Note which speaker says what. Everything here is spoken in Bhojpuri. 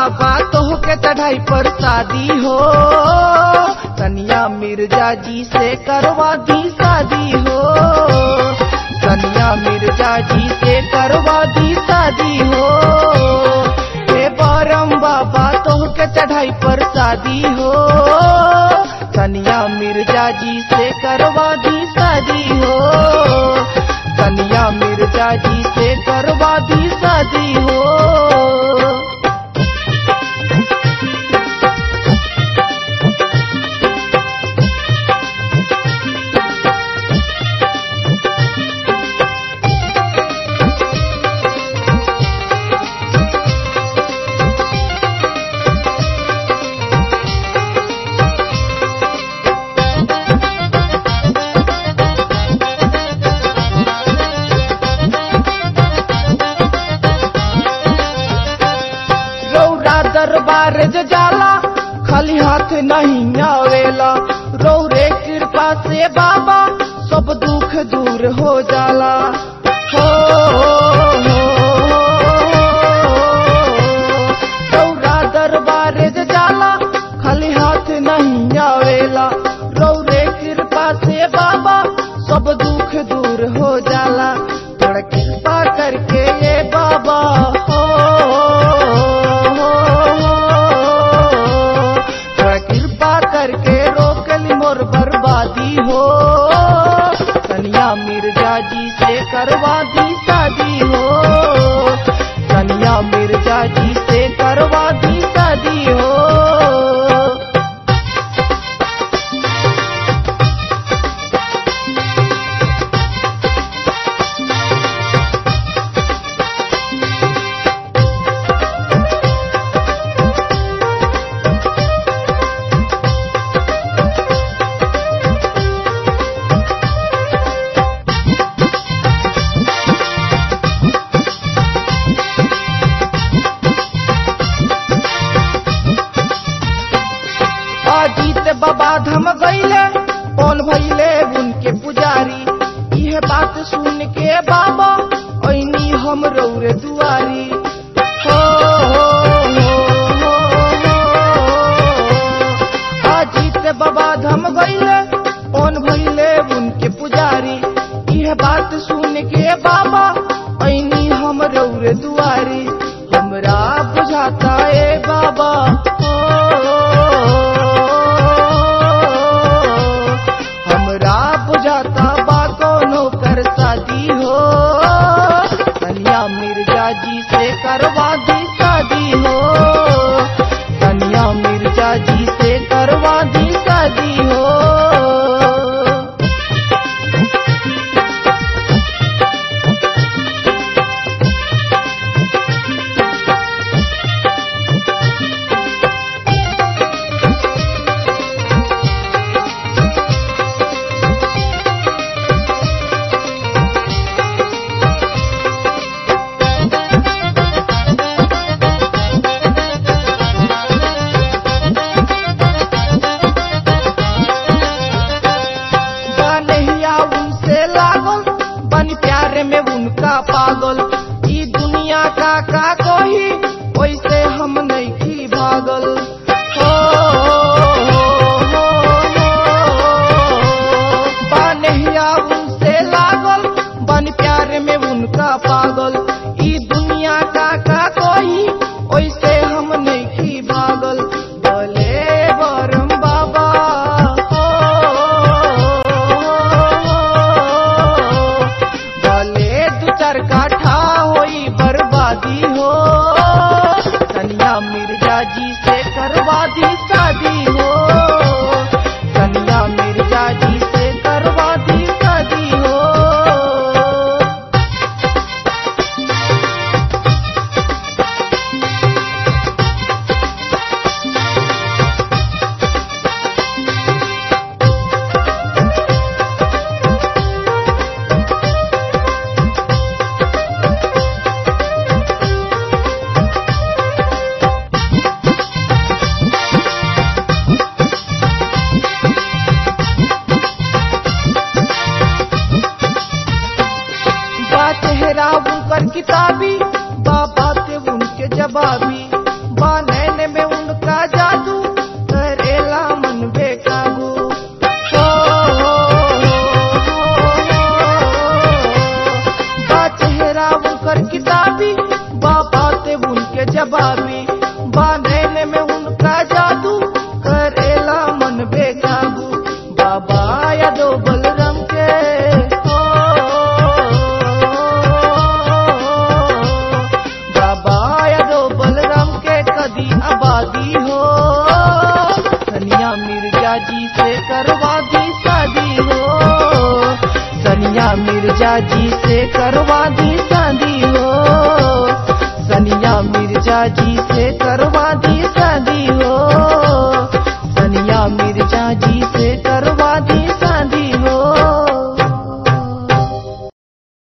Speaker 1: बाबा तोह के चढ़ाई पर शादी हो तनिया मिर्जा जी से करवा दी शादी हो तनिया मिर्जा जी से करवा दी शादी हो हे बरम बाबा तोह के चढ़ाई पर शादी हो तनिया मिर्जा जी से करवा दी शादी हो तनिया मिर्जा जी से करवा दी शादी हो रौरा दरबार ज जाला खाली हाथ नहीं आवेला रौरे कृपा से बाबा सब दुख दूर हो जाला हो रौरा दरबार ज जाला खाली हाथ नहीं आवेला रौरे कृपा से बाबा सब दुख दूर हो जाला थोड़ा कृपा करके ये बाबा हो थोड़ा कृपा करके रोक ली मोर बर्बादी हो कन्या मिर्जा जी से करवा दी शादी हो कन्या मिर्जा जी से करवा दी शादी हो अजीत बाबा धम गईले कौन भइले उनके पुजारी यह बात सुन के बाबा ऐनी हम रौरे दुआरी हो, हो, हो, हो, हो। अजीत बाबा धम गईले कौन भइले उनके पुजारी यह बात सुन के बाबा ऐनी हम रौरे दुआरी हमरा बुझाता ए बाबा हो, हमरा बुझाता बा कोनो कर शादी हो कन्या मिर्जा जी से करवा दी शादी हो कन्या मिर्जा जी से करवा दी शादी हो बनहिया उनसे लागल बन प्यार में उनका पागल ई दुनिया का का कोही वैसे हम नहीं की भागल हो, हो, हो, हो। बनहिया उनसे लागल बन प्यार में उनका पागल ई दुनिया का का कोही वैसे हम नहीं की भागल भले बरम बाबा हो, भले दू चार काठा होई बर्बादी हो कन्या मिर्जा जी से करवा दी शादी हो कन्या मिर्जा जी से करवा दी शादी हो बा चेहरा उनकर किताबी बा बातें उनके जवाबी बा जवाबी बांधने में उनका जादू करेला मन बेकाबू बाबा यादो बलराम के हो बाबा यादो बलराम के कदी आबादी हो सनिया मिर्जा जी से करवा दी शादी हो सनिया मिर्जा जी से करवा दी शादी हो सनिया मिर्जा जी